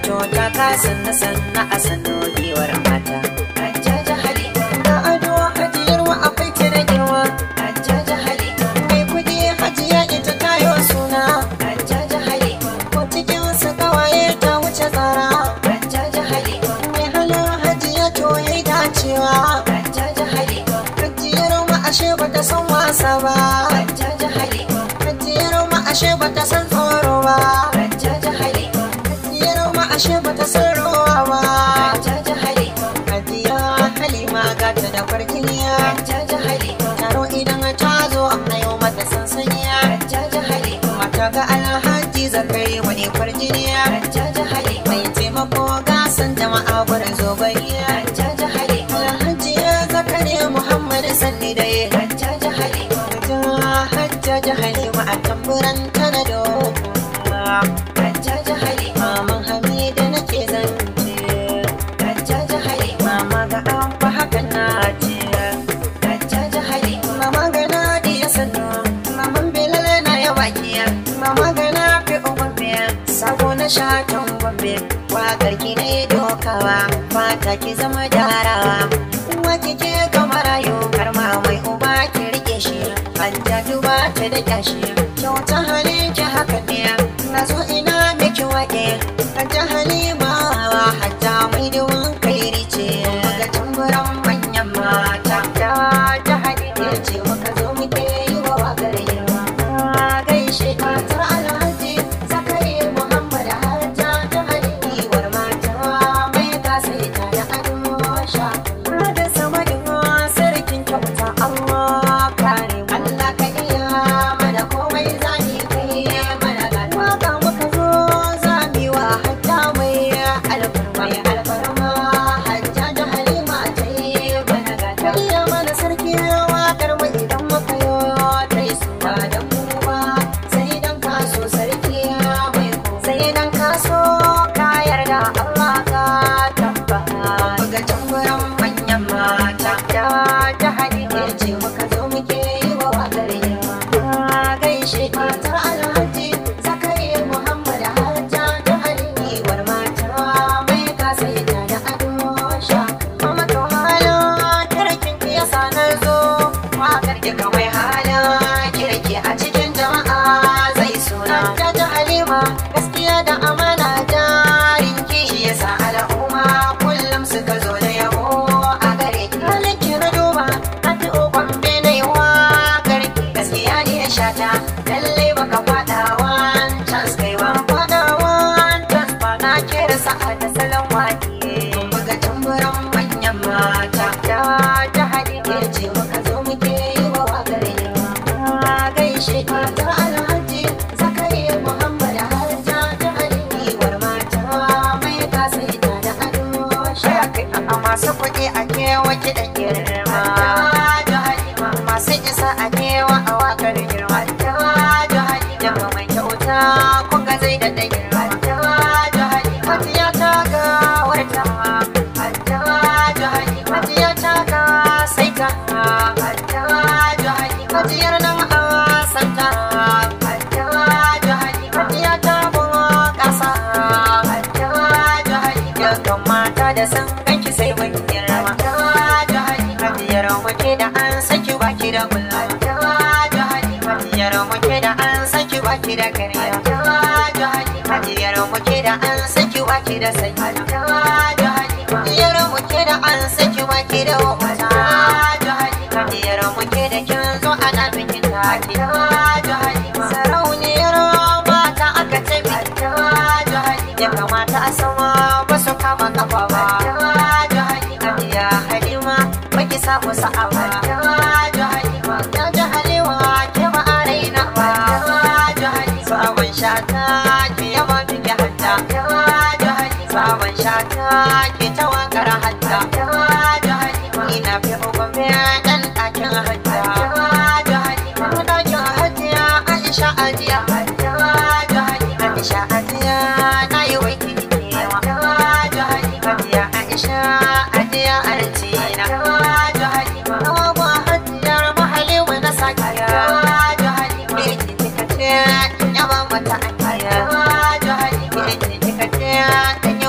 to ta ka sanna sanna a sanno giwar mata hajjaja hali ga ado hajiyar wa akwai ta da girma hajjaja hali mai kudi hajiya ita tayo suna hajjaja hali ko cikin su kawaye ta wuce tsara hajjaja hali mai halin hajiya to yayi dacewa hajjaja hali hajiyar ma ashe bata san wasa ba hajjaja hali hajiyar ma ashe bata san tsoro ba hajjaja hali hajiyar ma ashe bata san rowa ba hajjaja hali hajiya halima gata da farkiniya hajjaja hali taro idan ta zo na yau mata sansaniya hajjaja hali mata ga alhaji zakari wani farjiniya hajjaja hali mai taimako gasan jama'a gurin zogayya hajjaja hali alhaji zakari muhammad sanni dai hajjaja hali hajjaja hali ma a tamburan tanado hajjaja hali maman hamida nake zance hajjaja hali mama ga an fa hakan na ce hajjaja hali mama ga na diya sannu maman belala na ya bakiya mama ga na fi ugwambe sabo na shatan gwambe wakar ki ne dokawa fata ki zama jarawa wace ke kamar rayu har ma mai uba ki rike shi hajjaju ba ta da kyashi kyauta halin ki haka ne na zo ina miki wake hajja halima hajja mai duwan kairi ce ga tamburan manyan mata da ta hadi ne ce muka zo muke yi wa wakar girma gaishe matar alhaji zakari muhammad hajja ta hadi war mata mai kasaita da ado sha da sama da sarkin kyauta Allah kare mu Allah ka iya mana komai zani kai mana gani waka muka zo zami wa hajja mai alfarma ya alfarma hajja da halima ta yi mana gani iya mana sarki wakar mu idan muka yo ta yi suwa da mu ba sai dan kaso sarki mai ko sai dan kaso ka yarda Allah ka tabbata ga tambayan manyan mata da ta hadide ce muka zo muke yi wa wakar yawa gaishe matar alhaji zakari muhammad hajja ta halini war mata mai kasaita da ado sha mama to hala kirkin ki yasa na zo wakar ki kamar hala kirki a cikin jama'a zai suna ta ta halima gaskiya da amana jarin ki shi yasa al'umma kullum suka zo da yabo a gare ki halin ki na duba a fi okon bene wa gare ki gaskiya ne ya shata lallai baka fada wancan kai ba fada wancan ba na kera sa'a da salon wake buga tamburan manyan mata da ta haɗe ke ce muka zo muke yi wa wakar yawa gaishe matar alhaji zakari muhammad hajja ta haɗe war mata mai kasaita da ado shakai a masu kuɗi a kewa kiɗan girma da halima masu isa a kewa a wakar girma da halima mai kyauta kun ga zai da girma da halima hajiya ta ga warta da halima hajiya ta ga sai ta da halima hajiyar nan a santa da halima hajiya ta bunƙasa da halima kan mata da san ganki sai mun girma da halima hajiyar muke da an saki baki da kula da halima hajiyar muke da an saki baki da kariya da halima hajiyar muke da an saki baki da sai da halima hajiyar muke da an saki baki da wata da halima hajiyar muke da kin zo ana bikin taki da halima sarauniyar mata aka ce biki da halima ya kamata a sama ba su kama kafa ba da halima ya halima baki samu sa'a ba da halima ya ji halima ke ba a raina ba da halima sabon shata ke yaba biki hatta da halima sabon shata ke ta wakar hatta da halima ina fi ugun dan ɗakin hatta da halima ɗakin hajiya aisha ajiya da halima aisha ajiya na yi waiki kewa da halima ajiya aisha ajiya arjina da halima awa hajiyar mahali wani sakiya da halima ita kika ce yaba mata ajiya da halima ita kika ce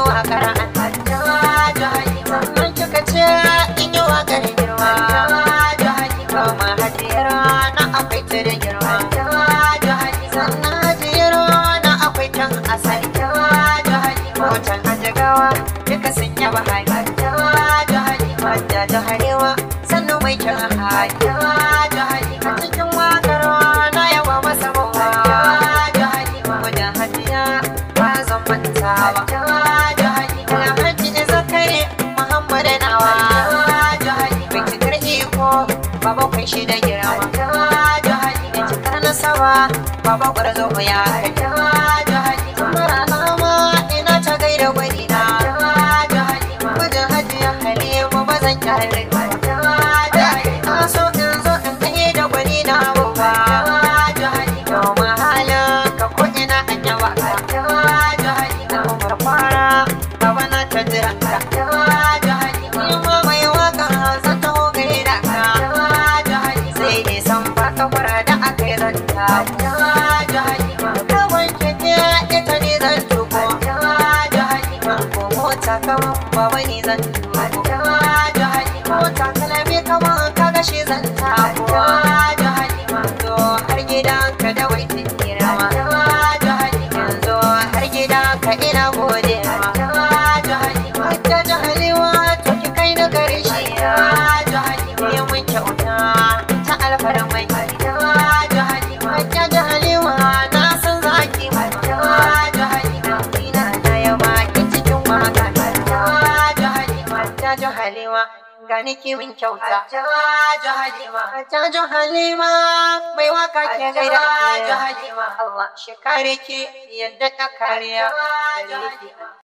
aikin haji a cikin wakar na yawa masa mawa wajen hajiya ba zan manta ba alhaji zakari muhammad nawa bincikar iko baba kun shi da girma bincikar nasaba baba gwarzo ya kai mara nama ina ta gaida gwani na wajen hajiya halima ba zan kyale na so in zo in kai da gwani na babba domin halin ka ko ina an yawa ka umar kwara baba na ta jira ka ni ma mai waka zan taho gaida ka sai dai san ba ka fara da aka yi zanta ka wanke ke ita ne zan tuko ko mota kama baba ni zan tuko mota kalami kama ka gashi zan tako to har gidanka da waitin girma yanzu har gidanka ina gode ma Hajja jahalewa to ki kai na gare shi ya mun kyauta ta alfarmai Hajja jahalewa na san zaki ina da yawa ki cikin waka Hajja jahalewa gani ki min kyauta Hajja halima mai waka ke gaida Allah shi kare ki yadda ta kariya